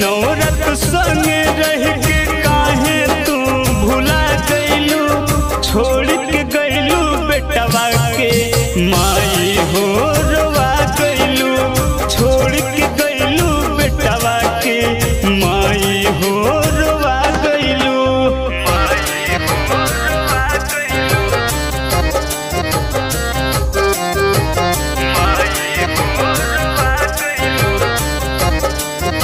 नौरत संग रह के काहे तू भुला गइलू छोड़ के गइलू बेटवा के माई हो रोवा गइलू छोड़ के गइलू बेटवा के माई हो रोवा गइलू माई हो रोवा गइलू माई हो रोवा गइलू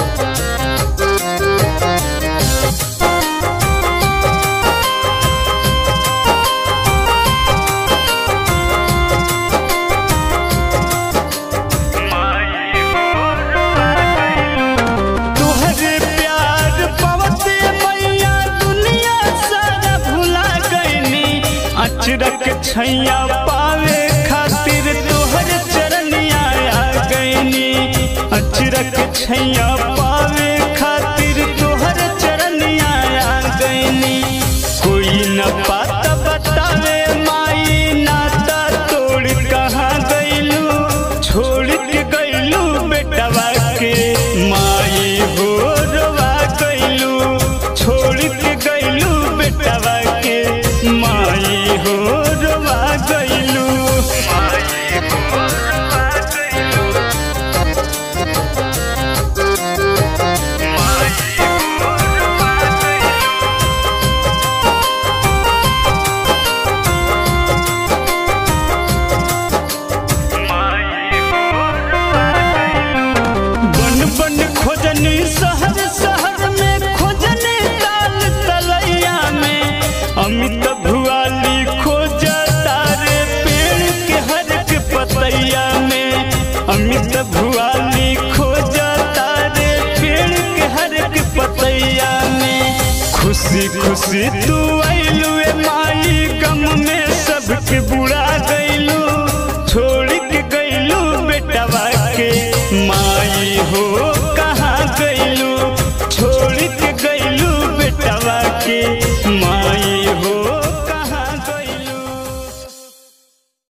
तुहरे प्यार पवते मैया दुनिया सारा भुला गईनी अचरक छैया पावे खातिर तोहर चरनिया आ गईनी अचरक छैया पावे खातिर तोहर चरनिया आ गईनी कोई न पाता बतावे माई नाता तोड़ कहाँ गईलू छोड़ के गईलू बेटवा के माई हो रोवा गईलू छोड़ के गईलू बेटवा के माई हो रोवा गईलू माई हो रोवा गईलू माई हो रोवा गईलू बन बन खोजनी शहर शहर में खोजनी ताल तलैया में अमित भुआली खोज तारे पेड़ के हर के पतैया में अमित भुआली खोज तारे पेड़ के हर के पतैया में खुशी खुशी तू